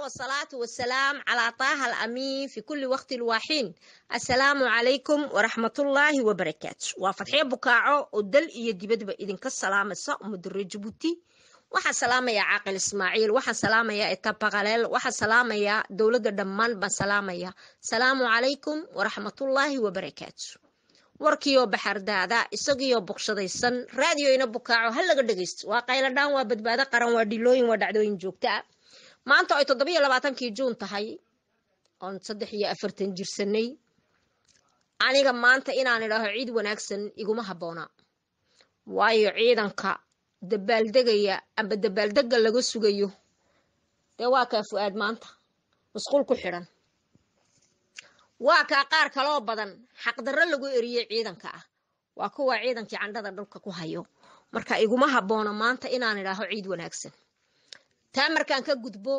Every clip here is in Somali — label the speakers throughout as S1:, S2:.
S1: والصلاة والسلام على طه الأمين في كل وقت الواحين السلام عليكم ورحمة الله وبركاته وفتحية بكاعو ودل إيا دبدب إذن كالسلام الساء مدر جبوتي waxaa salaamaya caaqil ismaaciil waxaa salaamaya etapaqaleel waxaa salaamaya dowladda dhammaan baan salaamaya salaamu calaykum waraxmatullaahi wabarakaatu warkiioo baxardaada isagiioo bogshadaysan raadioyna bukaaco ha laga dhegaysto waa qayladhaan waa badbaado qaran waa dhilooyin waa dhacdooyin joogta ah maanta ay toddobiyo labaatankii juun tahay oon saddex iyo afartan jirsanay aniga maanta inaan idhaaho ciid wanaagsan iguma habboona waayo ciidanka dabaaldegaya amba dabaaldega laga sugayo dee waa kaa fu-aad maanta masquul ku xidhan waa kaa qaar kaloo badan xaqdarro lagu eriyey ciidanka ah waa kuwa ciidankii candhada dhulka ku hayo marka iguma habboona maanta inaan idhaaho ciid wanaagsan taa markaan ka gudbo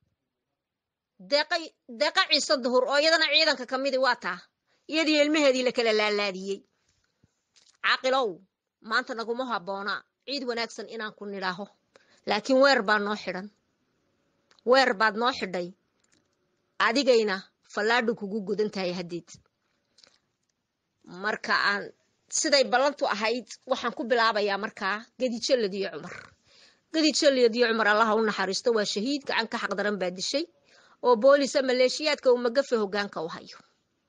S1: deeqa ciise duhur oo iyadana ciidanka ka midi waa taa iyadii ilmaheedii la kala laalaadiyey caaqilow maanta naguma habboona ciid wanaagsan inaan ku nidhaaho laakiin weer baa noo xidhan weer baad noo xidhay adigayna fallaadhu kugu godan tahay haddeed marka aan siday ballantu ahayd waxaan ku bilaabayaa markaa gadijaladiyo cumar gadijaladiyo cumar allaha u naxariisto waa shahiid gacan ka xaqdaran baa dishay oo boolisa maleeshiyaadka uu magafe hoggaanka u hayo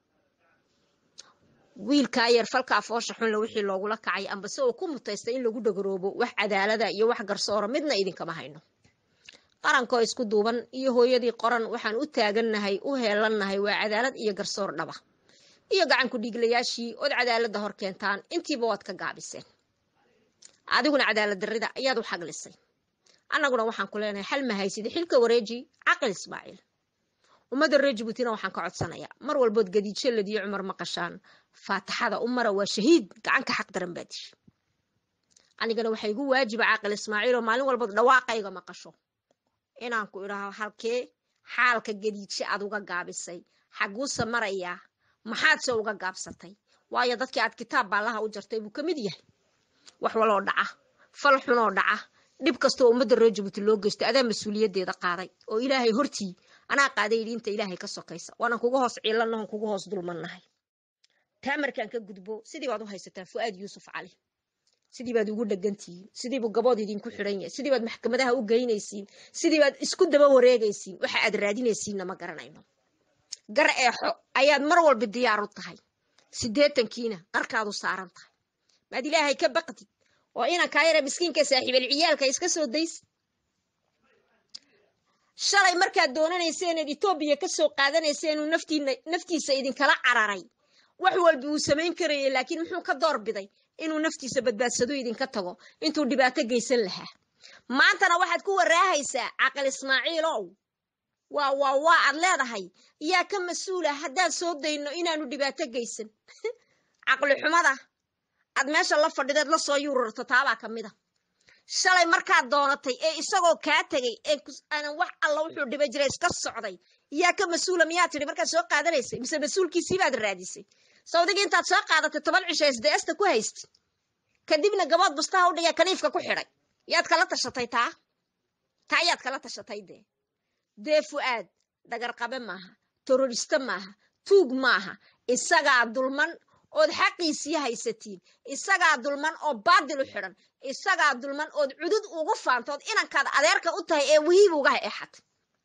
S1: wiilkaa yar falkaa foosha xunle wixii loogula kacay ambase oo ku mutaystay in lagu dhagaroobo wax cadaalada iyo wax garsoora midna idinkama hayno qarankoo isku duuban iyo hooyadii qoran waxaan u taagannahay u heelannahay waa cadaalad iyo garsoor dhaba iyo gacanku dhiiglayaashii ood cadaaladda hor keentaan intiiba waad ka gaabiseen adiguna cadaalad darrida ayaad u xaglisay annaguna waxaan ku leenahay xal mahaysida xilka wareeji caqil ismaaciil ummadda reer jabuutina waxaan ka codsanayaa mar walbood gadiijaladiyo cumar maqashaan faataxada u mara waa shahiid gacanka xaq daran baa dishi anigana waxaa igu waajiba caaqil ismaaciil oo maalin walbood dhawaaqayga maqasho inaan ku idhaaho halkee xaalka gadiijo aad uga gaabisay xaguuse marayaa maxaadse uga gaabsatay waayo dadkii aad kitaab baallaha u jartay buu ka mid yahay wax waloo dhaca fal xunoo dhaca dhib kastoo ummadda reer jabuuti loo geysto adaa mas-uuliyaddeeda qaaday oo ilaahay hortii anaa qaaday diinta ilaahay ka sokaysa waanan kuga hoos ciilanahon kuga hoos dulmannahay taa markaan ka gudbo sidii baad u haysataa fu'aad yuusuf cali sidii baad ugu dhegantihiin sidiibuu gabood idinku xidhan yahay sidii baad maxkamadaha u geynaysiin sidii baad isku daba wareegaysiin waxa aad raadinaysiinna ma garanayno gar eexo ayaad mar walba diyaar u tahay siddeetankiina qarkaadu saaran tahay maad ilaahay ka baqdid oo inankaa yare miskiinka saaxiibal ciyaalka iska soo daysi shalay markaad doonanayseeneed etoobiya ka soo qaadanayseen uu naftiina naftiisa idinkala cararay wax walba uu samayn karayay laakiin muxuu ka door biday inuu naftiisa badbaadsado idinka tago intuu dhibaato geysan lahaa maantana waxaad ku waraahaysaa caqil ismaaciilow waa waa waa aad leedahay yaa ka mas-uula haddaan soo dayno inaanu dhibaato geysan caqli xumada aad meesha la fadhideed la soo yuurarto taabaa ka mid a shalay markaad doonatay ee isagoo kaa tegay ee aanan wax alla wuxuu dhibay jiray iska socday yaa ka mas-uula miyaa tidhi markaad soo qaadanaysay mise mas-uulkiisii baad raadisay sawdigii intaad soo qaadatay toban cisho sds-ta ku haysti kadibna gabood bustaha u dhigee kaniifka ku xidhay yaad kala tashatay taa taa yaad kala tashatay dee dee fu-aad dhagarqabe maaha teroriste maaha tuug maaha isagaa dulman ood xaqiisii haysatiin isagaa dulman oo baadil u xidhan isagaa dulman ood cudud ugu faantood inankaad adeerka u tahay ee wihiib ugaha exatay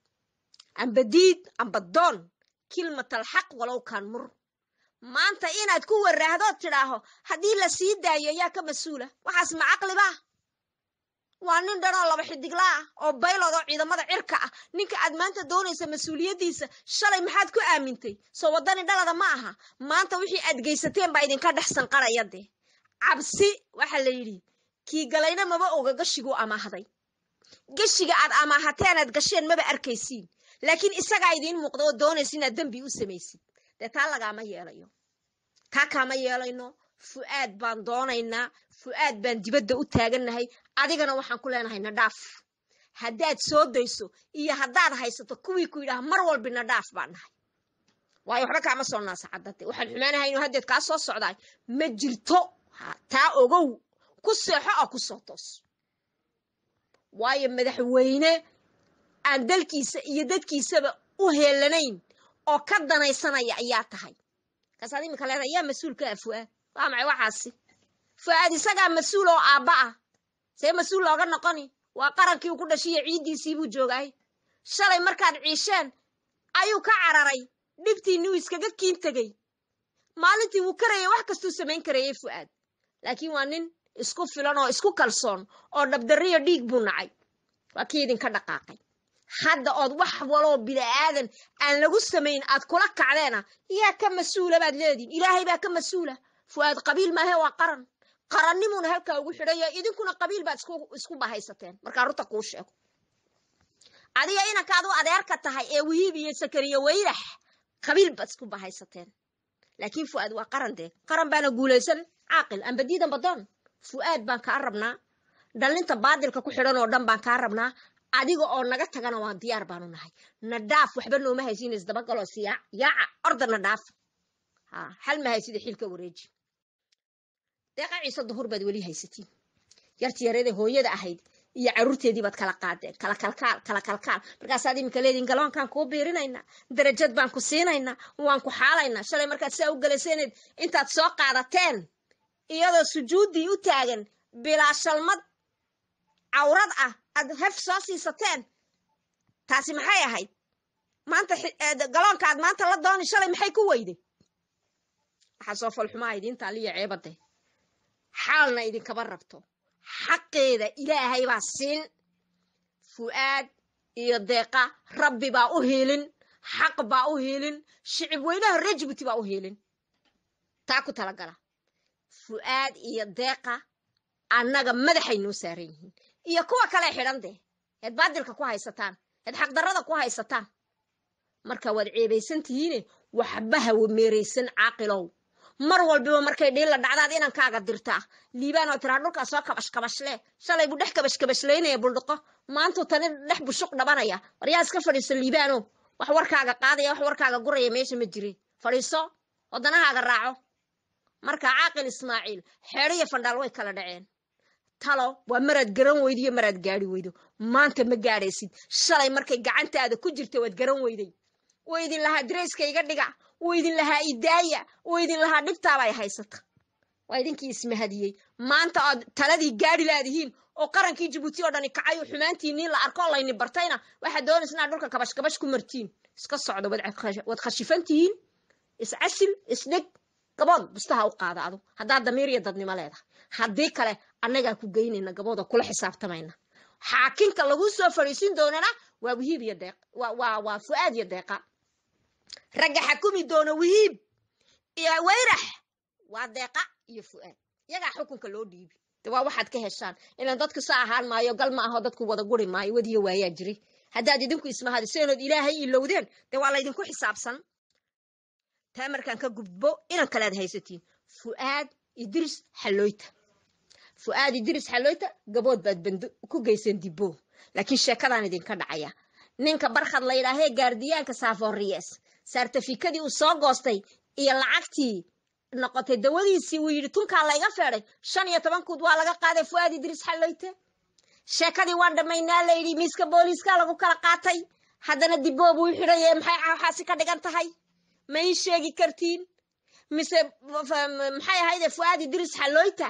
S1: amba diid amba doon kilmatal xaq walow kaan mur maanta inaad ku waraahdood tidhaaho haddii la sii daayo yaa ka mas-uula waxaas ma caqlibaa waa nin dhanoo laba xidigla ah oo baylod oo ciidamada cirka ah ninka aad maanta doonaysa mas-uuliyaddiisa shalay maxaad ku aamintay soo waddani dhalada ma aha maanta wixii aad geysateen baa idinka dhex sanqaraya dee cabsi waxaa la yidhi kii galayna maba oga gashiguu amaahday gashiga aad amaahateen aad gasheen maba arkaysiin laakiin isagaa idiin muuqda oo doonaysa inaad dembi u samaysid dee taa lagaama yeelayo taa kaama yeelayno fu'aad baan doonaynaa fu'aad baan dibadda u taagannahay adigana waxaan ku leenahay nadhaaf haddaad soo dayso iyo haddaad haysato kuwii ku yidhaha mar walbi nadhaaf baan nahay waayo waxba kaama soo naasacadate waxaan xumaanahay inuu haddeed kaa soo socdaay ma jirto taa ogow ku seexo oo ku soo toos waayo madaxweyne aan dalkiisa iyo dadkiisaba u heelanayn oo ka danaysanaya ayaa tahay markaasaad iminka leeda yaa mas-uul ka ah fu'aad waa maxay waxaasi fu'aad isagaa mas-uul oo aabba ah see mas-uul looga noqoni waa qarankii uu ku dhashiyo ciiddiisii buu joogaay shalay markaad ciisheen ayuu ka cararay dhibtiinni uu iskaga kiin tegey maalintii wuu karayay wax kastuu samayn karayay fu'aad laakiin waa nin isku filan oo isku kalsoon oo dhabdarriyo dhiig buu nacay waa kii idinka dhaqaaqay hadda ood wax waloo bini'aadan aan lagu samayn aad kula kacdeena yaa ka mas-uula baad leedihin ilaahay baa ka mas-uula fu'aad qabiil maahe waa qaran qarannimuuna halkaa ugu xidhanya idinkuna qabiil baad isku bahaysateen markaa runta kuu sheego adiga inankaad u adeerka tahay ee wihiib iyo sakariya weyrax qabiil baad isku bahaysateen laakiin fu'aad waa qaran dee qaran baana guulaysan caaqil ambadiidan badoon fu'aad baan kaa rabnaa dhallinta baadilka ku xidhan oo dhan baan kaa rabnaa adiga oo naga tagana waan diyaar baanu nahay na dhaaf waxba nooma haysiin isdabagaloo siyaa yaaca orda na dhaaf ha hal ma haysida xilka wareeji deeqa ciise duhur baad weli haysatiin yarti yareeda hooyada ahayd iyo carruurteedii baad kala qaadeen kala kalkaal kala kalkaal markaasaad iminka leediin galoonkaan kuu biirinaynaa darajad baan ku siinaynaa waan ku xaalaynaa shalay markaad saa u galayseneed intaad soo qaadateen iyadoo sujuuddii u taagan bilaa shalmad cawrad ah aad hef soo siisateen taasi maxay ahayd maanta galoonka aad maanta la dooni shalay maxay ku weyday waxaa soo falxumaa idiinta aliya ceebade xaalna idinkaba rabto xaqeeda ilaahay baa siin fu'aad iyo deeqa rabbi baa u hiilin xaq baa u hiilin shicib weynaha reer jibuuti baa u hiilin taa ku talagala fu'aad iyo deeqa annaga madaxay noo saaran yihiin iyo kuwa kale xidhan dee eed baadilka ku haysataan eed xaqdarrada ku haysataan marka waad ceebaysan tihiine waxba hawa meeraysan caaqilow mar walbiba markay dhiilla dhacdaad inankaaga dirtaa liibaan oo tiraa dhulkaa soo kabash kabashle shalay buu dhex kabash kabashlaynaya buldhiqo maantuu tani dhex bushuq dhabanaya war yaa iska fadhiiso liibaano wax warkaaga qaadaya wax warkaaga guraya meesha ma jire fadhiiso waddanahaaga raaco marka caaqil ismaaciil xeedho iyo fandhaal way kala dhaceen talo waa maraad garan weydo iyo maraad gaari weydo maanta ma gaadhaysid shalay markay gacantaada ku jirta waad garan weyday wuu idin lahaa darayska iga dhiga wuu idin lahaa idaaya wuu idin lahaa dhibtaaba ay haysata waa idinkii ismahadiyey maanta ood taladii gaadhi laadihiin oo qarankii jibuuti oo dhani kacay oo xumaantiinii la arko oo layni bartayna waxaad doonaysa inaad dhulka kabash kabash ku martiin iska socdo waad khashifan tihiin iscasil isdheg gabood bustaha u qaada adu haddaad damiir iyo dadnimo leedahay haddii kale annagaa ku geynayna gabooda kula xisaabtamayna xaakinka lagu soo fadhiisin doonana waa wihiib iyo deeq waa waa fu'aad iyo deeqa ragga xakumi doona wihiib iyo weyrax waa deeqa iyo fu'aad iyagaa xukunka loo dhiibi de waa waxaad ka heshaan ilaan dadku sa ahaan maayo gal ma aho dadku wada guri maayo wadiyo waayaa jiray haddaad idinku ismahadiseenood ilaahay ilowdeen dee waa laydinku xisaabsan taa markaan ka gudbo inan kalead haysatiin fu'aad idris xalooyta fu'aad idris xalooyta gabood baad bando ku geyseen dibbo laakiin sheekadaan idinka dhacaya ninka barkhad la yidhaahee gaardiyaanka saafooriyes saartafikadii uu soo goostay iyo lacagtii noqotay dawadiisii uu yidhi tunkaa layga feeday shan iyo toban kuud waa laga qaaday fu'aad idris xalooyte sheekadii waan dhammaynaa la yidhi miiska booliiska lagu kala qaatay haddana dibbo buu xidhaye maxay waxaasi ka dhigan tahay ma ii sheegi kartiin mise maxay ahayde fu'aad idris xalooyta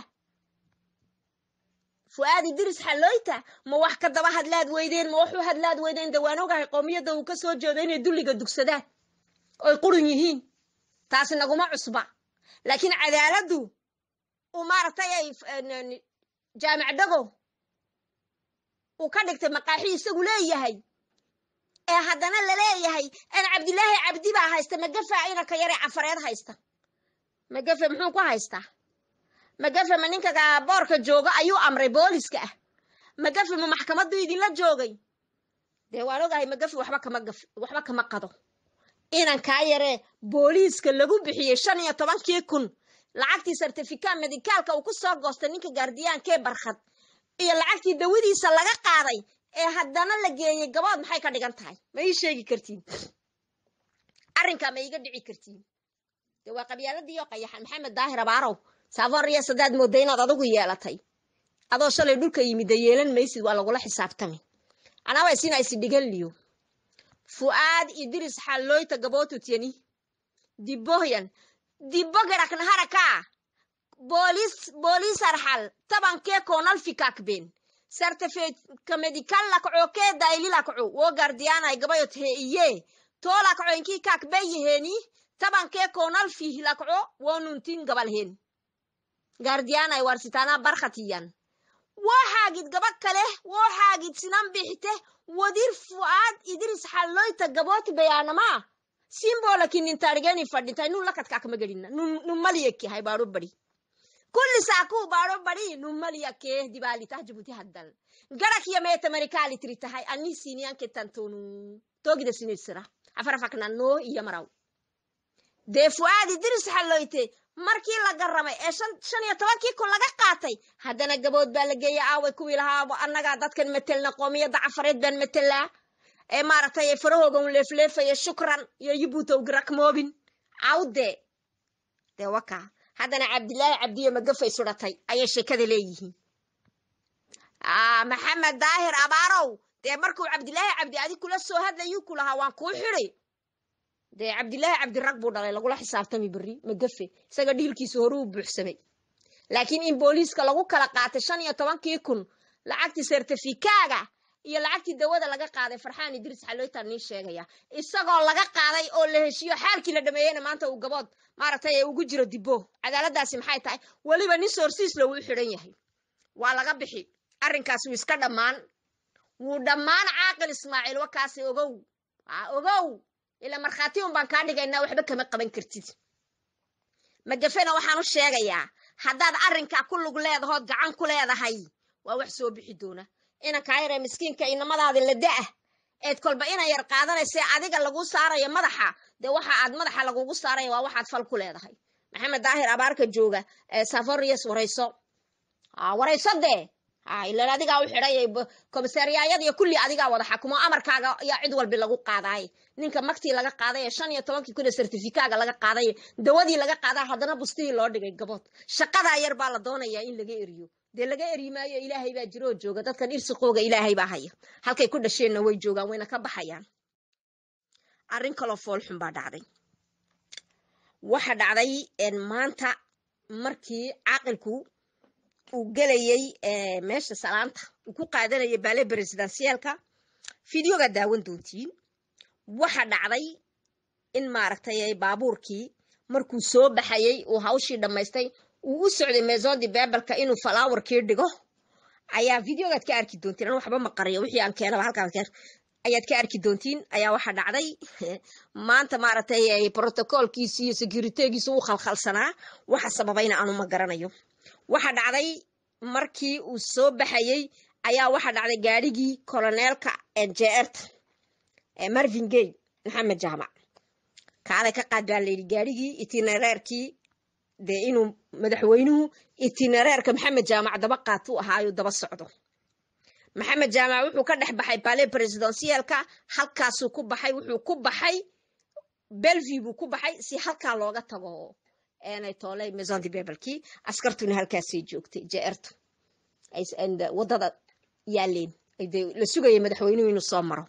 S1: fu'aad idris xalooyta ma wax ka daba hadlaad weydeen ma waxu hadlaad weydeen de waan ogahay qowmiyadda uu ka soo jeedo inay dulliga dugsadaan oy qurun yihiin taasi naguma cusba laakiin cadaaladdu uu maaragtay ay jaamic dhago uu ka dhigtay maqaaxi isagu leeyahay ee haddana laleeyahay an cabdilaahi cabdi baa haysta magafa inanka yaree cafareed haysta magafe muxuu ku haystaa magafe ma ninka boorka jooga ayuu amray booliska ah magafe ma maxkamaddu idinla joogay dee waan ogahay magafe waxba kama gaf waxba kama qado inankaa yaree booliiska lagu bixiyey shan iyo tobankii kun lacagtii sartifika medikaalka uu ku soo goostay ninka gaardiyaankee barkhad iyo lacagtii dawadiisa laga qaaday ee haddana la geeyey gabood maxay ka dhigan tahay ma ii sheegi kartiin arrinkaa ma iiga dhici kartiin dee waa qabyaaladii oo qayaxan maxamed daahir abaarow saaforiya sadaad mooda inaad adigu yeelatay adoo shalay dhulka yimidda yeelan maysid waa lagula xisaabtami anaba isina isi dhigan liyo fu'aad idris xalloyta gabootutiyani dibbohyan dibbo gedhakna harakaa boolis boolis arxal tabankee koonal fikakben sartefeet ka medikal lakco kee dayli lakco wo gardiyanay gabayot he iye too lakco inkii kakbeyeheeni tabankee koonal fih lakco wo nuntin gabal hen gardiyanay warsitana barkhatiyan woo xaagid gaba kale woo xaagid sinan bixite wadir fu'aad idris xalloyta gabooti bayaanamaa simbolakinitarigeni fadhintay nun lakadkaakma gedhina nummaliyekki hay baadho badi kulli saakuu baadho badi nummaliyakee dibaalitah jibuti haddal garak yameetamarikaali tiri tahay ani siniyanketantonu togida sinisira afarafaknanoo iyo maraw dee fu'aad idris xalloyte markii la garamay ee shan iyo tobankii kun laga qaatay haddana gabood baa la geeya aaway kuwii lahaa annagaa dadkan metelna qoomiyadda cafareed baan metelaa ee maaragtay farahoogan leefleefaya shukran iyo yibuutow rakmoobin awde dee waka haddana cabdilaahi cabdiyo magafay sudhatay ayay sheekada leeyihiin maxamed daahir abaarow dee markuu cabdilaahi cabdi adig kula soo hadlayuu ku lahaa waan kuu xidi dee cabdilaahi cabdi rag buu dhalay lagula xisaabtami berri magafe isaga dhiilkiisu horuu buuxsamay laakiin in booliiska lagu kala qaatay shan iyo tobankii kun lacagtii sertifikaaga iyo lacagtii dawada laga qaaday farxaan idris xalooytaan nii sheegaya isagoo laga qaaday oo la heshiiyo xaalkii la dhameeyeyna maanta uu gabood maaragtay ee ugu jiro dibbo cadaaladaasi maxay tahay weliba nin soorsiisla wuu xidhan yahay waa laga bixi arrinkaas wuu iska dhammaan wuu dhammaan caaqil ismaaciil wakaasi ogow ogow ilaa markhaati un baan kaa dhigaynaa waxba kama qaban kartid magafena waxaan u sheegayaa haddaad arrinkaa ku lug leedahood gacan ku leedahay waa wax soo bixi doona inankaa yaree miskiinka inamadaadi la da'ah eed kolba ina yar qaadanayse adiga laguu saarayo madaxa dee waxa aad madaxa lagugu saaraya waa waxaad fal ku leedahay maxamed daahir abaarka jooga safarias warayso warayso dee ilan adigaa u xidhay komisariyaayada iyo kulli adigaa wada xakumo amarkaaga yaa cid walbi lagu qaadaay ninka maktii laga qaaday shan iyo tobankii kun ee sertifikaaga laga qaaday dawadii laga qaadaa haddana bustihii loo dhigay gabood shaqadaa yar baa la doonayaa in laga eriyo dee laga eri maayo ilaahay baa jiroo jooga dadkan irsiqooga ilaahay baa haya halkay ku dhasheenna way joogaan wayna ka baxayaan arrin kaloo foolxun baa dhacday waxa dhacday maanta markii caaqilku uu gelayey meesha salaanta uu ku qaadanayay baale bresidansiyaalka fideoga daawan doontiin waxa dhacday in maaragtay baabuurkii markuu soo baxayey uu hawshii dhammaystay uu u socday meesoondi beebelka inuu falaawarkii dhigo ayaa videogaad ka arki doontiin an waxba maqariyo wixii aan keenaba halkaa ayaad ka arki doontiin ayaa waxa dhacday maanta maaragtay protocolkiisi iyo securitygiisu u khalkhalsanaa waxa sababayna aanu ma garanayo waxa dhacday markii uu soo baxayey ayaa waxa dhacday gaadhigii koloneelka jeerta marvin gay maxamed jaamac kaalay ka qaad baa layidhi gaadhigii itinereerkii dee inuu madaxweynuhu itinereerka maxamed jaamac daba qaatu ahaayo daba socdo maxamed jaamac wuxuu ka dhex baxay bale presidensiyalka halkaasuu ku baxay wuxuu ku baxay belvi buu ku baxay si halkaa looga tago eenay toolay maison de bebelkii askartuna halkaasay joogtay jeerta wadada yaaleen la sugaya madaxweynuhu inuu soo maro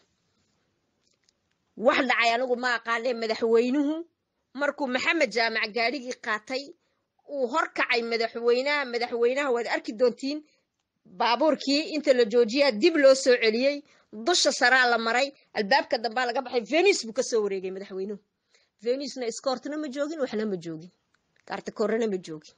S1: wax dhacay anigu ma aqaanee madaxweynuhu markuu maxamed jaamac gaadhigii qaatay uu horkacay madaxweynaha madaxweynaha waad arki doontiin baabuurkii inta la joojiyaa dib loo soo celiyey dusha saraa la maray albaabka dambaa laga baxay venis buu kasoo wareegay madaxweynuhu venisna iskoortna ma joogin waxna ma joogin kaartakoorana ma joogin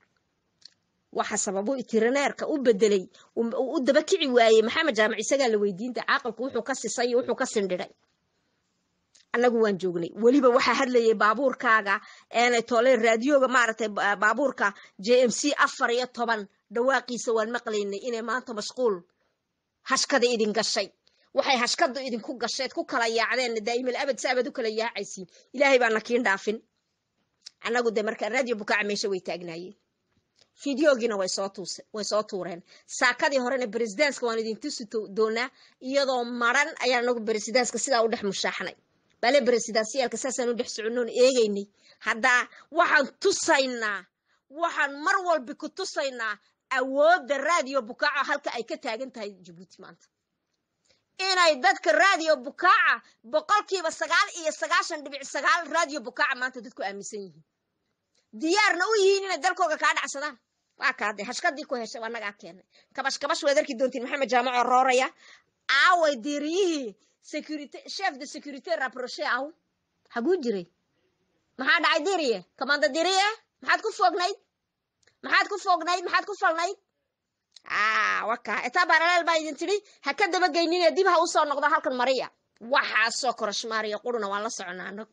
S1: waxa sababu itireneerka u bedelay u daba kici waayey maxamed jaamac isagaa la weydiinta caaqilku wuxuu ka sisay iyo wuxuu ka sindhidhay annagu waan joognay weliba waxaa hadlayay baabuurkaaga eenay tooleen raadiyoga maaragtay baabuurka j m c afar iyo toban dhawaaqiisa waan maqlaynay inay maanta mashquul hashkada idin gashay waxay hashkadu idinku gasheed ku kala yaacdeen daa'imal abad si abad u kala yaacaysiin ilaahay baa nakiin dhaafin annagu de markaa raadiyo bukaaca meesha way taagnaayeen fideogiina way soo tuuse way soo tuureen saakadii horena bresidanska waan idin tusi doonaa iyadoo maran ayaan anagu bresidanska sidaa u dhex mushaaxnay bale bresidansiyaalka saasaan u dhex soconnoon eegaynay haddaa waxaan tusaynaa waxaan mar walba ku tusaynaa awoodda raadiyo bukaaco halka ay ka taagan tahay jabuuti maanta inay dadka raadiyo bukaaca boqolkiiba sagaal iyo sagaashan dhibic sagaal raadiyo bukaaca maanta dadku aaminsan yihiin diyaarna u yihiin inay dalkooga kaa dhacsadaan waa kaade hashkadii ku heshay annagaa keenay kabash kabash waad arki doontiin maxamed jaamaco rooraya aaway diiriyihii security chef de security rapproché aw xaguu jiray maxaa dhacay diriye kamanda diriye maxaad ku foognayd maxaad ku foognayd maxaad ku falnayd waka etaa baraleel baa idin tidhi ha ka dabageynine dib ha usoo noqdo halkan mariya waxaasoo korashmaariya quruna waan la soconaa anag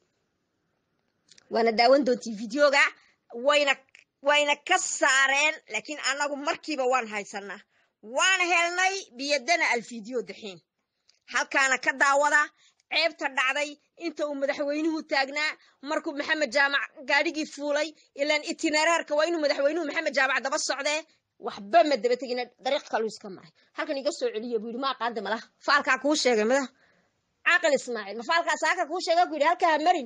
S1: waana daawan doontiin videoga wayna wayna ka saareen laakiin annagu markiiba waan haysanaa waan helnay biyadana alfiideo daxiin halkaana ka daawada ceebta dhacday inta uu madaxweynuhu taagnaa markuu maxamed jaamac gaadhigii fuulay ilaan itinereerka waa inuu madaxweynuhu maxamed jaamac daba socdee waxba ma daba tegina dariiq kaluu iska maray halkan iga soo celiya buu yidhi ma aqaanda malaha faalkaa kuu sheegay mada caaqil ismaaciil ma faalkaa saaka kuu sheega ku yidhi halkaa ha marin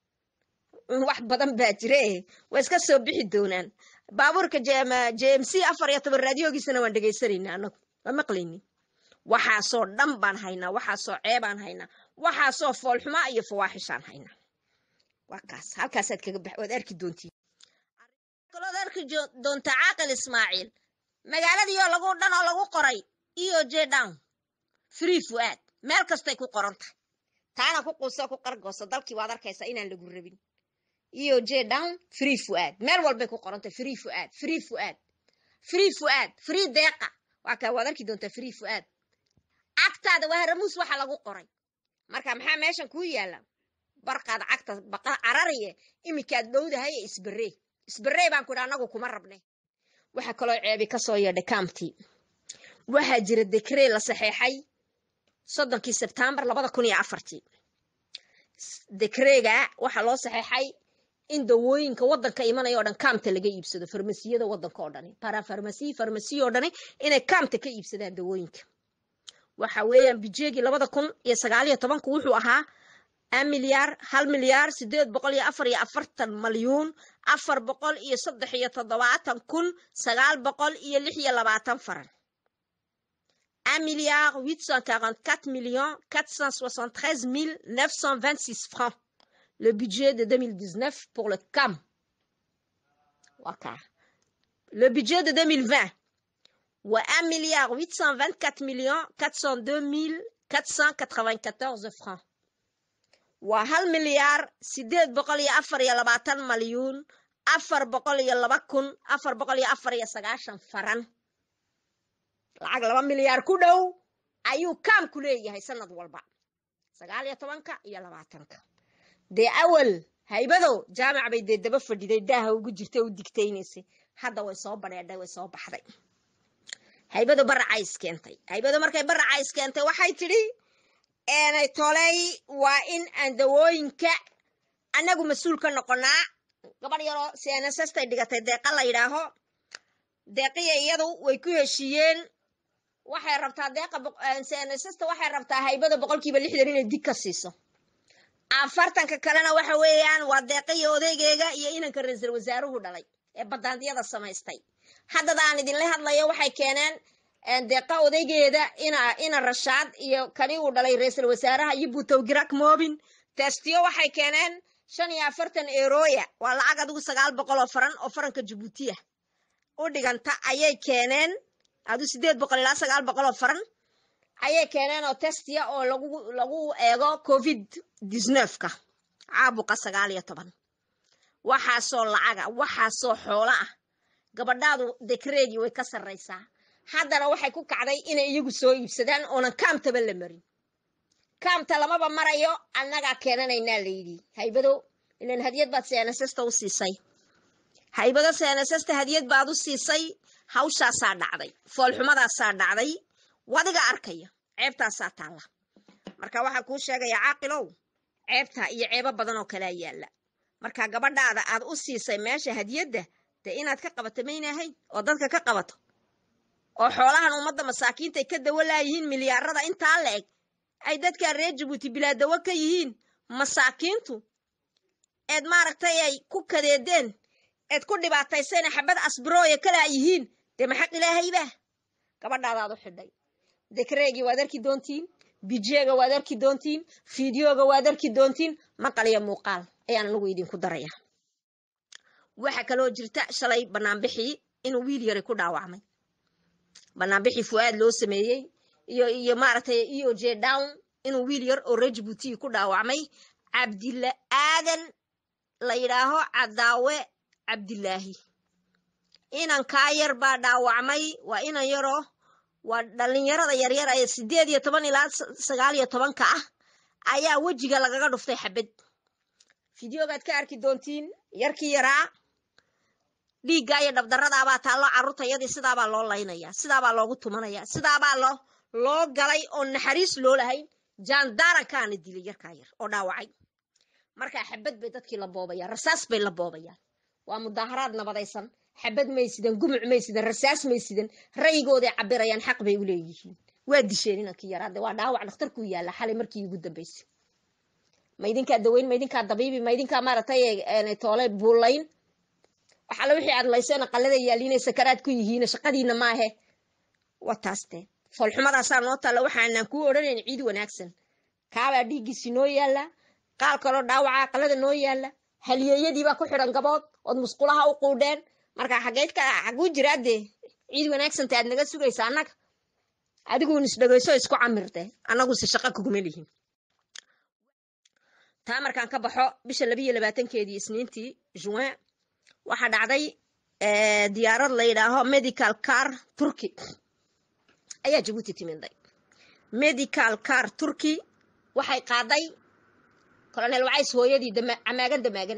S1: wax badan baa jire waa iska soo bixi doonaan baabuurka j m c afar iyo toban raadiyoogiisana waan dhegaysanayna anagu waa maqlayni waxaasoo dhan baan haynaa waxaasoo ceebaan haynaa waxaasoo foolxumaa iyo fawaaxishaan haynaa waa kaas halkaasaad kaga bax waad arki doontiin kalood arki doontaa caaqil ismaaciil magaaladiioo lagu dhan oo lagu qoray eo j down free fuaad meel kastay ku qoran tahay taana ku quuso ku qargooso dalkii waad arkaysaa inaan lagu rabin eo j down free fuaad meel walbay ku qoran tahay free fuaad free fuaad free fuaad free deeqa waa kaa waad arki doontaa free fuaad cagtaada waa haramuus waxa lagu qoray marka maxaa meeshan kuu yaalla barqaad cagta baqa carariye iminkaad dhowdahay ee isbarey isbarey baan ku idhi annagu kuma rabne waxaa kaloo ceebi ka soo yeedhay kaamtii waxaa jira dekree la saxeexay soddonkii sebtembar labada kun iyo afartii dekreega waxaa loo saxeexay in dawooyinka waddanka imanaya o dhan kaamta laga iibsado farmasiyada waddanka oo dhani barafarmasiyi farmasiya oo dhani inay kaamta ka iibsadaan dawooyinka waxa weeyaan bijeegii labada kun iyo sagaaliyo tobanku wuxuu ahaa a milyaar hal milyaar sideed boqol iyo afar iyo afartan malyuun afar boqol iyo saddex iyo toddobaatan kun sagaal boqol iyo lix iyo labaatan faran un milliard huit cent quarante quatre millions quatre cent soixante treize mille neuf cent vingt six francs le budget de deux mille dix neuf pour le CAM waka le budget de deux mille vingt waa un milliard huit cent vingt quatre millions quatre cent deux mille quatre cent quatre vingt quatorze francs waa hal milyaar sideed boqol iyo afar iyo labaatan malyuun afar boqol iyo laba kun afar boqol iyo afar iyo sagaashan faran lacag laba milyaar ku dhow ayuu kaamku leeyahay sanad walba sagaal iyo tobanka iyo labaatanka dee awal haybadow jaamac bay dee daba fadhiday daaha ugu jirta u digtaynaysay hadda way soo badheedhay way soo baxday haybado baracays keentay haybado markay baracays keentay waxay tidhi eenay toley waa in aan dawooyinka annagu mas-uul ka noqonaa gabadh yaroo cnsstay dhigatay deeqa la yidhaaho deeqiya iyadu way ku heshiiyeen waxay rabtaa deeqa cnssta waxay rabtaa haybada boqolkiiba lixdan inay dig ka siiso afartanka kalena waxa weeyaan waa deeqiya odaygeega iyo inanka ra-iisul wasaaruhu dhalay ee badaandiyada samaystay haddada aan idinla hadlayo waxay keeneen deeqa odaygeeda ina ina rashaad iyo kani uu dhalay ra-iisul wasaaraha iyo butowgirak moobin testiyo waxay keeneen shan iyo afartan eroya waa lacag adigu sagaal boqol oo faran oo faranka jabuutiya u dhiganta ayay keeneen adu sideed boqol ilaa sagaal boqol oo faran ayay keeneen oo testiya oo lagu lagu eego covid disneefka caabuqa sagaal iyo toban waxaasoo lacaga waxaasoo xoolo ah gabadhaadu dekreegii way ka sarraysaa haddana waxay ku kacday inay iyagu soo iibsadaan oonan kaamtaba la marin kaamta lamaba marayo annagaa keenanaynaa layidhi haybado ilan hadiyad baad cnssta u siisay haybado cnssta hadiyad baad u siisay hawshaasaa dhacday foolxumadaasaa dhacday wadiga arkaya ceebtaasaa taalla marka waxaa kuu sheegaya caaqilow ceebtaa iyo ceebo badan oo kalea yaalla marka gabadhaada aad u siisay meesha hadiyadda dee inaad ka qabato maynahayn oo dadka ka qabato oo xoolahan ummadda masaakiintay ka dawo laayihiin milyaarada intaa la eg ay dadkaa reer jabuuti bilaadawo ka yihiin masaakiintu eed maaragtay ay ku kadeedeen eed ku dhibaataysayna xabad asbrooya kalaa yihiin dee maxaq ilaahayba gabadhaadaad u xidhay dekreegii waad arki doontiin bijeega waad arki doontiin fideoga waad arki doontiin maqal iyo muuqaal ayaan anagu idinku daraya waxaa kaloo jirta shalay banaanbixii inuu wiil yari ku dhaawacmay banaanbixii fu'aad loo sameeyey iyo iyo maaragtay eo j down inuu wiil yar oo reer jabuuti ku dhaawacmay cabdilla aadan la yidhaaho cadaawe cabdilaahi inankaa yar baa dhaawacmay waa inan yaroo waa dhallinyarada yaryar ee sideed iyo toban ilaa sagaal iyo tobanka ah ayaa wejiga lagaga dhuftay xabad fideogaad ka arki doontiin yarkii yaraa dhiiggaa iyo dhabdaradaabaa taallo carruurtayadii sidaabaa loo laynaya sidaabaa loogu tumanaya sidaabaa loo loo galay oo naxariis loo lahayn jaandaarankaana dilay yarkaa yar oo dhaawacay markaa xabad bay dadkii la boobayaan rasaas bay la boobayaan waa mudaaharaad nabadaysan xabad may sidan gumuc may sidan rasaas may sidan ra'yigooday cabirayaan xaq bay u leeyihiin waa disheen inankii yaraade waa dhaawac dhakhtarkuu yaalla xalay markii ugu dambaysay ma idinkaa daweyn ma idinkaa dabiibi ma idinkaa maaragtay toole buulayn waxaale wixii aad layseen qalada yaaliinay sakaraad ku yihiin shaqadiina maahe waa taas dee foolxumadaasaa noo taalla waxaanaan kuu odhanayn ciid wanaagsan kaabaa dhiiggiisi noo yaalla qaal kaloo dhaawaca qalada noo yaalla halyeeyadiibaa ku xidhan gabood ood musqulaha u quudheen marka xageydka xaguu jiraa dee ciid wanaagsanta aad naga sugaysa annaga adiguun isdhegayso isku camirte annaguse shaqo kuguma lihin taa markaan ka baxo bisha labiiyo labaatankeedii isniintii juin waxaa dhacday diyaarad la yidhaaho medical car turkey ayaa jabuuti timiday medical car turkey waxay qaaday colonel wacays hooyadii camaagan damaagan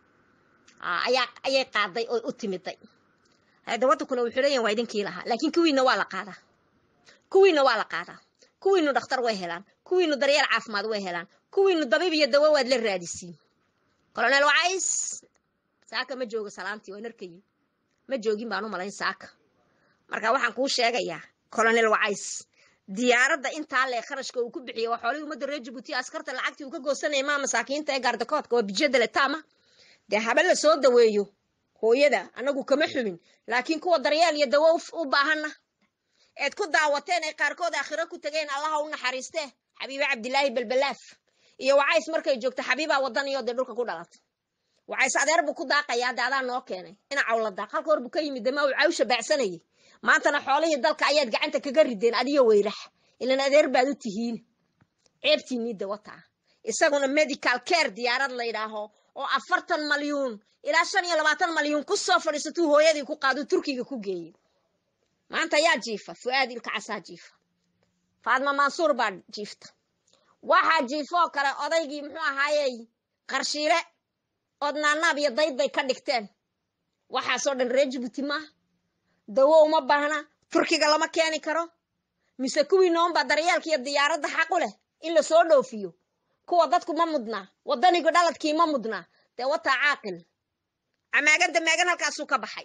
S1: ayaa ayay qaaday oo u timiday hada waddankuna wuxuu leeyahin waa idinkii lahaa laakiin kuwiina waa la qaadaa kuwiina waa la qaadaa kuwiinu dhakhtar way helaan kuwiinu daryeel caafimaad way helaan kuwiinu dabiib iyo dawo waad la raadisiin colonel wacays saaka ma joogo salaantii waan arkayi ma joogin baan u malayn saaka marka waxaan kuu sheegayaa colonel wacays diyaaradda intaa lee kharashka uu ku bixiyey waa xoolihii ummadda reer jabuuti askarta lacagtii uu ka goosanayay maa masaakiinta ee gaardakoodka waa bijyada letaama dee haba la soo daweeyo hooyada annagu kama xumin laakiin kuwa daryeel iyo dawo u baahanna eed ku daawateen ay qaarkood aakhiro ku tegeen allaha u naxariistee xabiibe cabdilaahi belbelaaf iyo wacays markay joogto xabiibaa wadaniyo dee dhulka ku dhalatay wacays adeer buu ku daaqayaa de adaa noo keenay ina cawla daaq halka hor buu ka yimid dema uu cawsha baacsanayay maantana xoolihii dalka ayaad gacanta kaga rideen adiyo weyrax ilan adeer baad u tihiin ceebtiinii dawataa isaguna medical care diyaarad la yidhaaho oo afartan malyuun ilaa shan iyo labaatan malyuun ku soo fadhiisatuu hooyadii ku qaaduu turkiga ku geeyey maanta yaa jiifa fu'aad ilka casaa jiifa faadma mansuur baa jiifta waxaa jiifoo kale odaygii muxuu ahaayey qarshiile ood naanaab iyo dayd bay ka dhigteen waxaasoo dhan reer jabuuti maaha dawo uma baahna turkiga lama keeni karo mise kuwii noonbaa daryeelka iyo diyaaradda xaqu leh in la soo dhoofiyo kuwa dadku ma mudnaa waddanigu dhaladkii ma mudnaa dee wataa caaqil camaagan damaagan halkaasuu ka baxay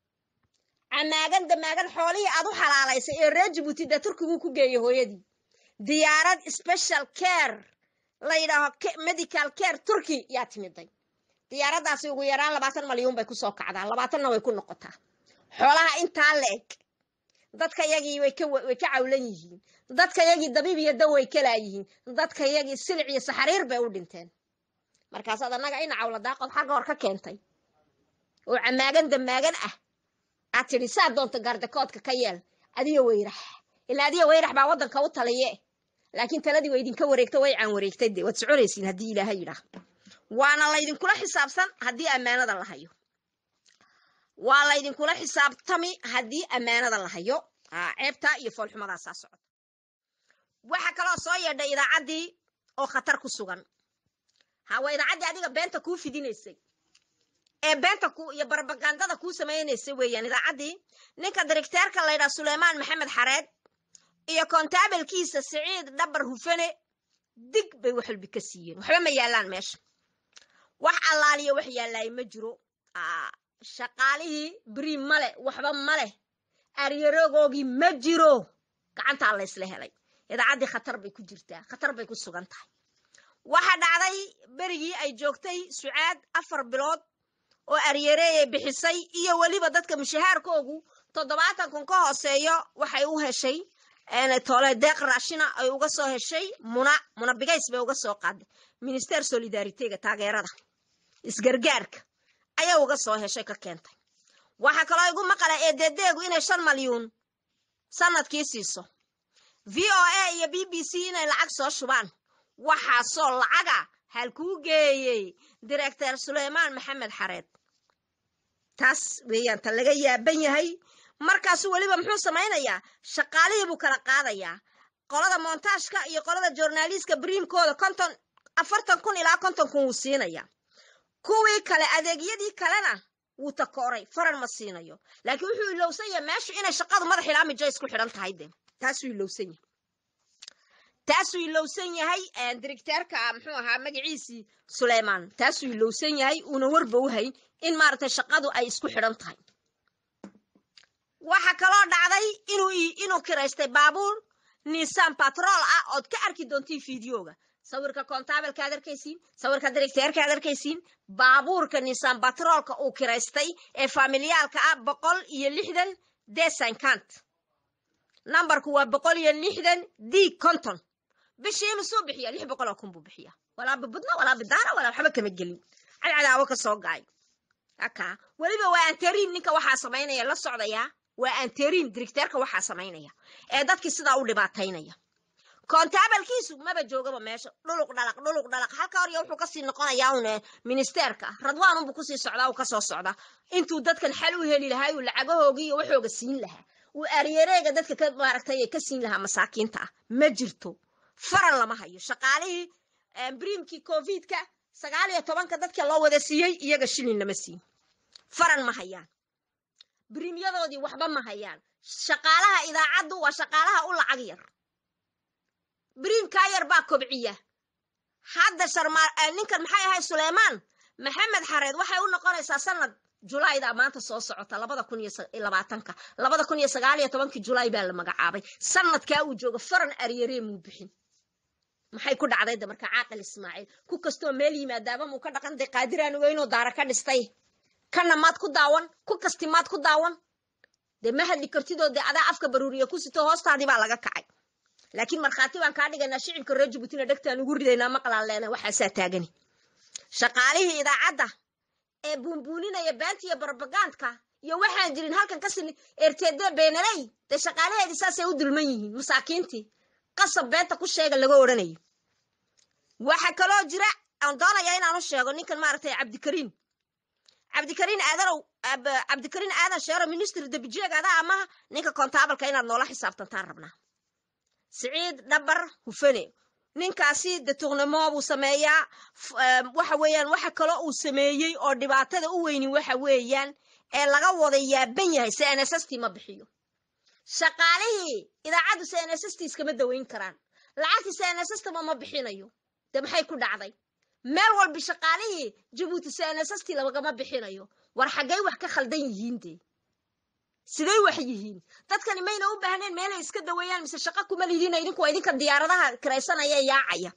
S1: camaagan damaagan xoolihii aad u xalaalaysay ee reer jabuuti dee turkiguu ku geeyey hooyadii diyaarad special care la yidhaaho medical care turkey yaa timiday diyaaraddaasi ugu yaraan labaatan malyuun bay kusoo kacdaa labaatanna way ku noqotaa xoolaha intaa la eg dadka yagii way ka way ka cawlan yihiin dadka yagii dabiib iyo daw way kalaayihiin dadka yagii silic iyo saxariir bay u dhinteen markaasaad annaga ina cawla daaqood xagga hor ka keentay oo camaagan damaagan ah aad tidhi saa doonta gaardakoodka ka yeel adiyo weyrax ilaa adiyo weyrax baa waddanka u taliye laakiin taladii way idinka wareegto way caan wareegtay de waad soconaysiin haddii ilaaha yidhaah waana laydinkula xisaabsan haddii ammaanada la hayo waa laydinkula xisaabtami haddii ammaanada la hayo ceebtaa iyo foolxumadaasaa socota waxaa kaloo soo yeedhay idaacaddii oo khatar ku sugan ha waa idaacaddii adiga beenta kuu fidinaysay ee beenta ku iyo barbagandada kuu samaynaysay weeyaan idaacaddii ninka dirigteerka laydhaha suleymaan maxamed xareed iyo kontaabilkiisa siciid dhabar hufane dig bay wax walbi ka siiyeen waxba ma yaallaan meesha wax allaaliya wax yaallaaye ma jiro shaqaalihii beri male waxba maleh aryarogoogii ma jiro gacantaa laysla helay idaacaddii khatar bay ku jirtaa khatar bay ku sugan tahay waxaa dhacday berigii ay joogtay sucaad afar bilood oo aryareeyay bixisay iyo weliba dadka mushahaarkoogu toddobaatan kun ka hooseeyo waxay u heshay tole deeq raashina ay uga soo heshay muna muna bigays bay uga soo qaaday minister solidaritega taageerada isgargaarka ayaa uga soo heshay ka keentay waxaa kaloo igu maqala eededeegu inay shan malyuun sanadkii siiso v o a iyo b b c inay lacag soo shubaan waxaasoo lacaga halkuu geeyey director suleymaan maxamed xareed taas weeyaan ta laga yaaban yahay markaasu weliba muxuu samaynayaa shaqaalihii buu kala qaadayaa qolada montaashka iyo qolada journaliistka briimkooda konton afartan kun ilaa konton kun wuu siinayaa kuwii kale adeegyadii kalena wuu takooray faran ma siinayo laakiin wuxuu ilowsan yahay meeshu inay shaqadu madax ilaa mijo isku xidhan tahay de taasuu ilowsan yahay taasuu ilowsan yahay directeerka muxuu ahaa magaciisii suleymaan taasuu ilowsan yahay uuna warba u hayn in maaragtay shaqadu ay isku xidhan tahay waxa kaloo dhacday inuu inuu kiraystay baabuur nisan batrol ah ood ka arki doontiin fideoga sawirka kontaabelka ad arkaysiin sawirka directeerka ad arkaysiin baabuurka nisan batroolka uu kiraystay ee familiyaalka ah boqol iyo lixdan desankant nambarku waa boqol iyo lixdan d conton bishii imisuu bixiya lix boqol oo kun buu bixiya walaa bibudna walaa bidaara walaa waxba kama gelin cadcadaawo ka soo gaay aka weliba waa anteriin ninka waxaa samaynaya la socdayaa waa anteriin directeerka waxaa samaynaya ee dadkii sidaa u dhibaataynaya kontaabalkiisu maba joogaba meesha dhuluq dhalaq dhuluq dhalaq halka hor iyo wuxuu kasii noqonayaa un ministerka radwan unbuu kusii socdaa uu kasoo socdaa intuu dadkan xal u heli lahaa uu lacagahoogii iyo waxooga siin lahaa uu aryareega dadka ka maaragtay ka siin lahaa masaakiinta ah ma jirto faran lama hayo shaqaalihii briimkii covidka sagaal iyo tobanka dadka loo wada siiyey iyaga shilin lama siin faran ma hayaan briimyadoodii waxba ma hayaan shaqaalaha idaacaddu waa shaqaalaha u lacag yar briimkaa yar baa kobciya hadda sharmaa ninkan maxay ahay suleymaan maxamed xareed waxay u noqonaysaa sanad julayda maanta soo socota labada kun iyo labaatanka labada kun iyo sagaal iyo tobankii julay baa la magacaabay sanadkaa uu joogo faran aryaree muu bixin maxay ku dhacday de marka caaqil ismaaciil ku kastoo meel yimaadaaba muu ka dhaqan day qaadiraan ogeynoo daara ka dhistay kana maad ku daawan ku kasti maad ku daawan dee ma hadli kartidoo dee adaa afka baruuriya ku sito hoostaadii baa laga kacay laakiin markhaati baan kaa dhigaynaa shicibka reer jabuutina dhegtaan ugu ridaynaa maqlaan leena waxaasaa taagani shaqaalihii idaacadda ee buunbuuninaya beenta iyo barbagandka iyo waxaan jirin halkan ka sini ertede beenaley dee shaqaalaheedii saasay u dulman yihiin masaakiintii qasab beenta ku sheega laga odhanayo waxa kaloo jira aan doonayaa inaanu sheego ninkan maaragtay cabdikariin cabdikariin aadanow cabdikariin aadan sheero ministry dabijeeg adaa amaha ninka kontaabalka inaad noola xisaabtantaan rabnaa siciid dhabar hufane ninkaasi detournemo buu sameeyaa waxa weeyaan waxa kaloo uu sameeyey oo dhibaatada u weyni waxa weeyaan ee laga wada yaaban yahay cnss ma bixiyo shaqaalihii idaacaddu cnss iskama daweyn karaan lacagtii cnssma ma bixinayo de maxay ku dhacday meel walba shaqaalihii jabuuti cnss lagama bixinayo war xaggay wax ka khaldan yihiin dee siday wax yihiin dadkani mayna u baahneen meelay iska daweeyaan mise shaqo kuma lidiina idinku waa idinka diyaaradaha kiraysanaya yaacaya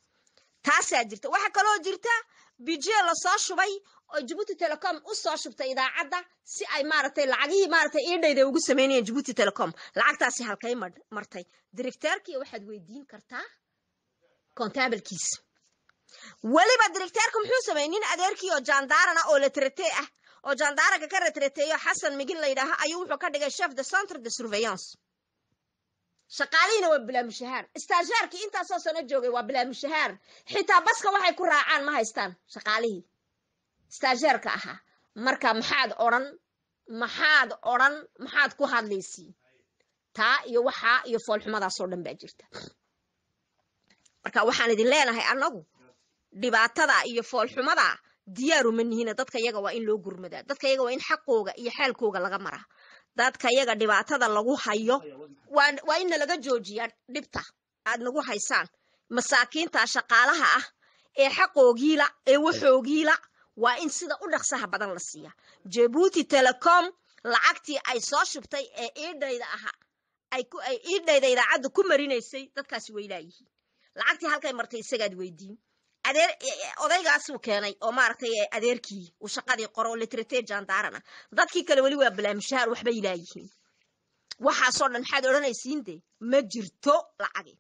S1: taasaa jirta waxaa kaloo jirta bijee lasoo shubay oo jabuuti telecom u soo shubtay idaacadda si ay maaragtay lacagihii maaragtay iidhayda ugu samaynayeen jabuuti telecom lacagtaasi halkay martay directeerkiiyo waxaad weydiin kartaa kontaabalkiisa weliba directeerka muxuu sameeyey nin adeerkii oo jaandaarana oo la tratee ah oo jaandaaranka ka retrateeyo xasan migin la yidhaaha ayuu wuxuu ka dhigay chef de centre de surveillance shaqaalihiina waa bilaamushahaar istaajaarkii intaasoo sano joogay waa bilaamushahaar xitaa baska waxay ku raacaan ma haystaan shaqaalihii istaajaarka ahaa marka maxaad odhan maxaad odhan maxaad ku hadlaysiin taa iyo waxaa iyo foolxumadaasoo dhan baa jirta marka waxaan idin leenahay annagu dhibaatada iyo foolxumada diyaaru ma nihina dadka yaga waa in loo gurmadaa dadka yaga waa in xaqooga iyo xaalkooga laga maraa dadka yaga dhibaatada lagu hayo waa in nalaga joojiyaa dhibta aad nagu haysaan masaakiinta shaqaalaha ah ee xaqoogiila ee waxoogiila waa in sida u dhaqsaha badan la siiyaa jabuuti telecom lacagtii ay soo shubtay ee iidhayda ahaa ay iidhayda idaacadda ku marinaysay dadkaasi way laayihiin lacagtii halkay martay isagaad weydiin adeer odaygaasuu keenay oo maaragtay adeerkii uu shaqadii qoro litrate jandaarana dadkii kale weli waa balaamushahaar waxbay laayihiin waxaasoo dhan maxaad odhanaysiin de ma jirto lacagi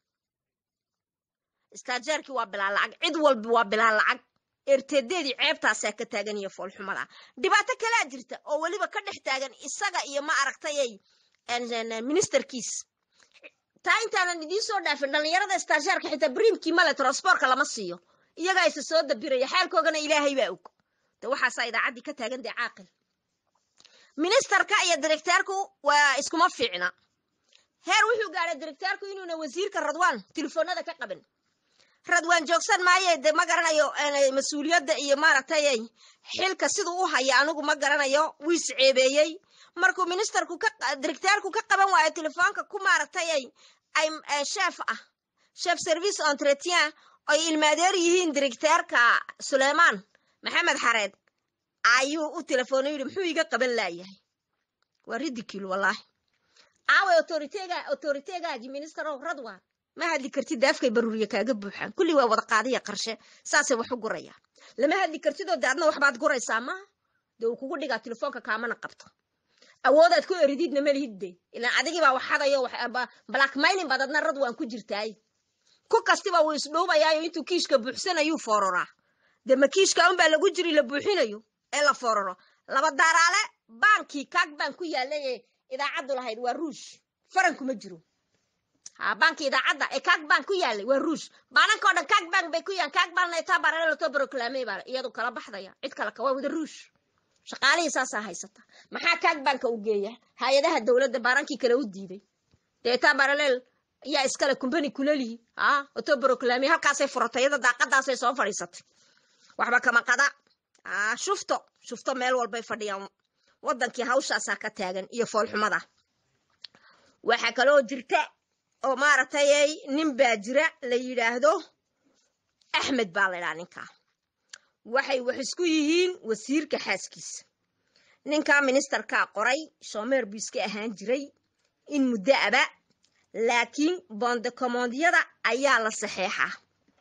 S1: istaajeerkii waa bilaa lacag cid walba waa bilaa lacag ertedeedii ceebtaasaa ka taagan iyo foolxumada dhibaato kalaa jirta oo weliba ka dhex taagan isaga iyo ma aragtayay ministerkiis taa intaanan idiin soo dhaafin dhallinyarada istaajeerka xitaa brimkii male transbortka lama siiyo iyagaa isa soo dabiraya xaalkoogana ilaahay baa og de waxaasaa idaacaddii ka taagan dee caaqil ministerka iyo directeerku waa iskuma fiicna heer wuxuu gaadhay directeerku inuuna wasiirka radwaan telefoonada ka qaban radwaan joogsan maaye de ma garanayo mas-uuliyadda iyo maaragtay xilka siduu u haya anigu ma garanayo wuu is ceebeeyey markuu ministerku ka directeerku ka qaban waayo telefoonka ku maaragtay ay chef ah chef service entretien ay ilmaadeer yihiin directeerka suleymaan maxamed xareed ayuu u telefoona yidhi muxuu iga qaban laayahay waa ridicule wallaahi aawe autoriteega autoriteegaagii ministerow radwan ma hadli kartid daafkay baruuriye kaaga buuxaan kulli waa wada qaadiya qarshe saasay wax u gurayaan lama hadli kartidoo de adna waxbaad guraysaa maaha dee uu kugu dhigaa telefoonka kaamana qabto awoodaad ku erididna malihid de ilaan adigiibaa waxadayo blackmailin baad adna radwan ku jirtaay ku kastiba wuu isdhuubayaayo intuu kiishka buuxsanayuu foororaa dee ma kiishka unbaa lagu jiri la buuxinayo ee la fooraro laba daaraale baankii kaag baan ku yaalay ee idaacaddu lahayd waa ruush farankuma jiro ha baanki idaacadda ee kaag baan ku yaalay waa ruush baanankao dhan kaag baan bay ku yaan kaag baalna itaa baraleloto broclaamey baa iyadu kala baxdaya cid kale ka waa wada ruush shaqaalihii saasaa haysata maxaa kaag baanka u geeya hay-adaha dowladda baarankii kale u diiday dee itaa baraleel ayaa iskale kumbani kulelihi ha oto broclaamey halkaasay furatay iyada daaqadaasay soo fadhiisatay waxba kama qada shufto shufto meel walbay fadhiyaan waddankii hawshaasaa ka taagan iyo foolxumada waxaa kaloo jirta oo maaragtay nin baa jira la yidhaahdo axmed baa la ydhaha ninkaa waxay wax isku yihiin wasiirka xaaskiisa ninkaa ministerkaa qoray shoomeer buu iska ahaan jiray in muddo aba laakiin bondecommondiyada ayaa la saxeexaa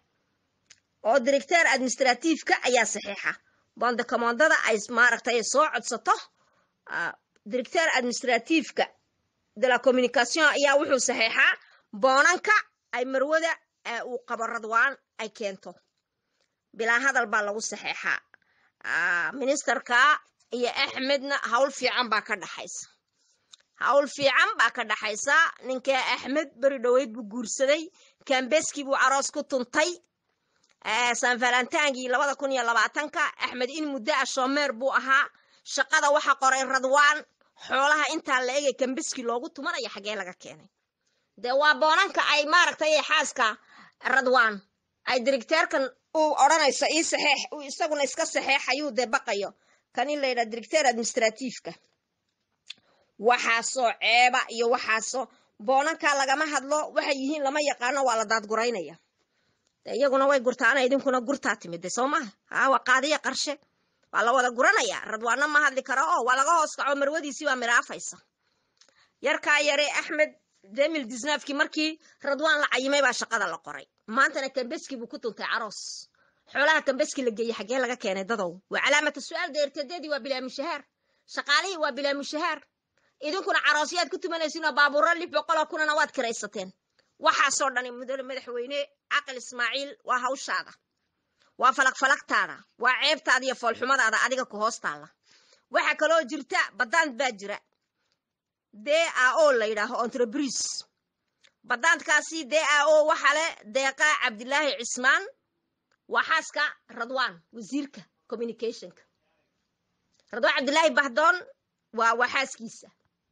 S1: oo directeer administratiifka ayaa saxeexa bondecommondada ay maaragtay soo codsato directeer administratiifka de la communication ayaa wuxuu saxeexaa boonanka ay marwada uu qabo radwaan ay keento bilaa hadal baa lagu saxeexaa ministerka iyo axmedna hawl fiican baa ka dhaxaysa hawl fiican baa ka dhaxaysa ninkaa axmed beri dhoweyd buu guursaday kambeskii buu aroos ku tuntay san valentangii labada kun iyo labaatanka axmed in muddo ah shoomeer buu ahaa shaqada waxa qoray radwaan xoolaha intaa la egay kambeski loogu tumanaya xaggee laga keenay dee waa boonanka ay maaragtay xaaska radwaan ay directeerkan uu odhanayso ii saxeex uu isaguna iska saxeexayuu dee baqayo kan in la yidhaha directeer administratiifka waxaasoo ceeba iyo waxaasoo boonankaa lagama hadlo waxay yihiin lama yaqaano waa la daadguraynaya de iyaguna way gurtaana idinkuna gurtaa timid de soo maha ha waa qaadiya qarshe waa la wada guranaya radwaana ma hadli karo oo waa laga hoos kaco marwadiisii baa miraafaysa yarkaa yare axmed demil disnaafkii markii radwaan la cayimay baa shaqada la qoray maantana kambeski buu ku tuntay caroos xoolaha kambeski la geeyey xaggee laga keenay dadow waa calaamata su-aal deertadeedii waa bilaa mushahaar shaqaalihii waa bilaa mushahaar idinkuna caroosyaad ku tumanaysiin oo baabuuro lix boqoloo kunana waad kiraysateen waxaasoo dhani mudane madaxweyne caqil ismaaciil waa hawshaada waa falagfalagtaada waa ceebtaada iyo foolxumadaada adiga ku hoos taalla waxaa kaloo jirta badaant baa jira d a o la yidhaaho entreprise badaantkaasi d a o waxa leh deeqa cabdilaahi cismaan waa xaaska radwaan wasiirka communicationka radwaan cabdilaahi bahdoon waa waa xaaskiisa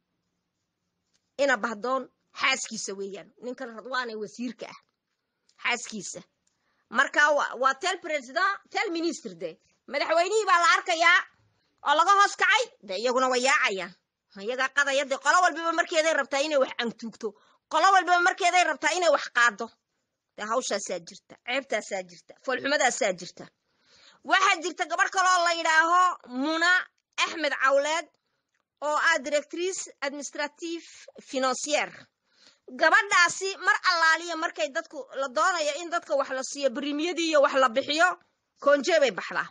S1: ina bahdoon xaaskiisa weeyaan ninkan radwaan ee wasiirka ah xaaskiisa marka waa tel president tel minister de madaxweynihii baa la arkayaa oo laga hoos kacay de iyaguna way yaacayaan iyagaa qadaya de qolo walbaba markeeday rabtaa inay wax antuugto qolo walbaba markeeday rabtaa inay wax qaado de hawshaasaa jirta ceebtaasaa jirta foolxumadaasaa jirta waxaa jirta gabarh kaloo la yidhaaho muna axmed cawleed oo ah directrice administrative financiere gabadhaasi mar allaaliya markay dadku la doonayo in dadka wax la siiyo brimiyadii iyo wax la bixiyo koonjee bay baxdaa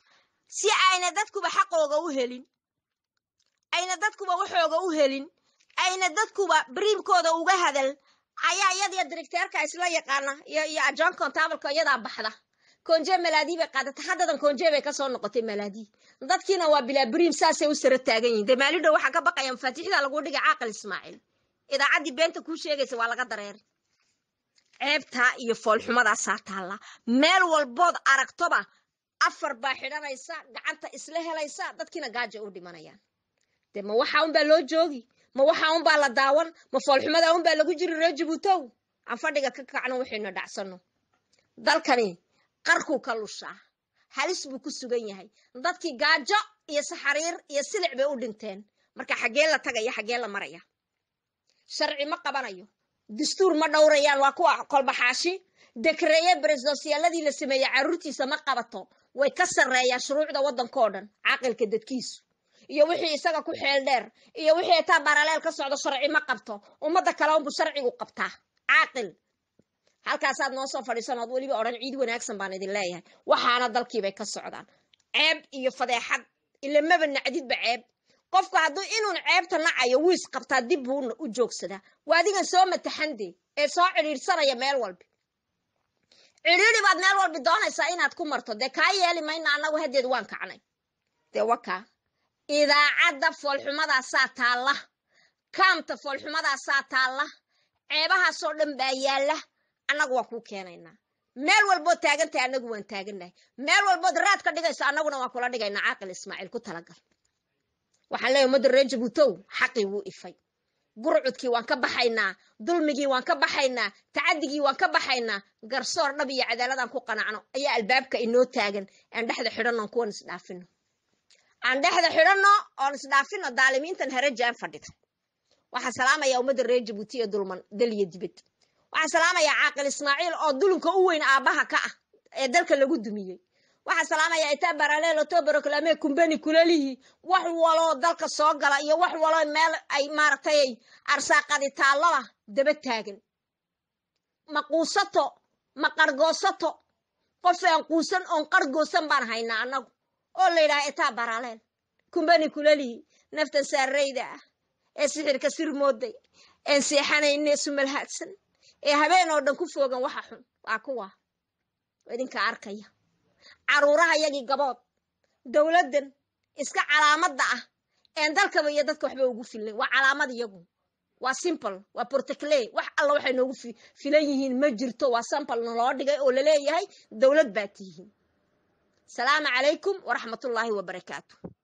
S1: si ayna dadkuba xaqooga u helin ayna dadkuba waxooga u helin ayna dadkuba bariimkooda uga hadal ayaa iyadiyo directeerka isla yaqaana iyo iyo ajoon contableka iyadaa baxda konje malaadii bay qaadata haddadan konje bay kasoo noqotay malaadii dadkiina waa bilaa bariim saasay u sara taagan yihin dee maalidhow waxaa ka baqaya mafaatixda lagu dhigay caaqil ismaaciil idaacaddii beenta kuu sheegaysa waa laga dareeray ceebtaa iyo foolxumadaasaa taalla meel walbood aragtoba afar baa xidhanaysa gacanta isla helaysa dadkiina gaaja u dhimanayaan dee ma waxaa unbaa loo joogi ma waxaa unbaa la daawan ma foolxumadaa unbaa lagu jiri ree jabuutow aan fadhiga ka kacno waxaynu dhacsanno dalkani qarkuu ka lushaa halis buu ku sugan yahay dadkii gaajo iyo saxariir iyo silic bay u dhinteen marka xaggee la tagaya xaggee la maraya sharci ma qabanayo dastuur ma dhowrayaan waa kuwa kolbaxaashi dekreeye beresdosiyaaladii la sameeyey carruurtiisa ma qabato way ka sarreeyaan shuruucda waddankao dhan caqilka dadkiisu iyo wixii isaga ku xeel dheer iyo wixii taa baraleel ka socdo sharci ma qabto ummadda kale unbu sharcigu qabtaa caaqil halkaasaad noo soo fadhiisan ood weliba odhan ciid wanaagsan baan idin leeyahay waxaana dalkiibay ka socdaan ceeb iyo fadeexad ilamaba nacdidba ceeb qofku hadduu inuun ceebta nacayo wuu isqabtaa dib buu u joogsadaa waa adigan soo mataxande ee soo cidhiidhsanaya meel walbi cidhiidhi baad meel walbi doonaysaa inaad ku marto dee kaa yeeli mayna annagu haddeed waan kacnay dee wakaa idaacadda foolxumadaasaa taalla kaamta foolxumadaasaa taalla ceebahaasoo dhan baa yaalla annagu waan kuu keenaynaa meel walbood taagantahay annagu waan taagannahay meel walbood raad ka dhigayso annaguna waan kula dhigaynaa caaqil ismaaciil ku talagal waxaan leeyahy ummadda reer jabuutow xaqii wuu ifay gurcudkii waan ka baxaynaa dulmigii waan ka baxaynaa tacadigii waan ka baxaynaa garsoor dhab iyo cadaaladaan ku qanacno ayaa albaabka inoo taagan aan dhexda xidhanno on kuwan isdhaafino aan dhexda xidhanno oon isdhaafino daalimiintan harajaan fadhida waxaan salaamayaa ummadda reer jabuuti ee dulman dal iyo dibad waxaan salaamayaa caaqil ismaaciil oo dulunka u weyn aabbaha ka ah ee dalka lagu dumiyey waxaan salaamayaa itaa baraleel otobaroclame kumbani kulalihi wax waloo dalka soo gala iyo wax waloo meel ay maaragtay arsaaqadi taallada daba taagan ma quusato ma qargoosato qof aan quusan oon qargoosan baan haynaa annagu oo la yidhaha itaa baraleel kumbani kulalihi naftan saarayda ah ee sixirka sir mooday een seexanayne sumalhaadsan ee habeen oo dhan ku foogan waxa xun waa kuwa idinka arkaya caruuraha yagii gabood dowladdan iska calaamadda ah een dalkaba iyo dadka waxba ugu filnay waa calaamad iyagu waa simple waa portoclay wax alla waxay noogu filan yihiin ma jirto waa sample naloo dhigay oo laleeyahay dowlad baa tihiin salaamu calaykum waraxmatullaahi wabarakaatu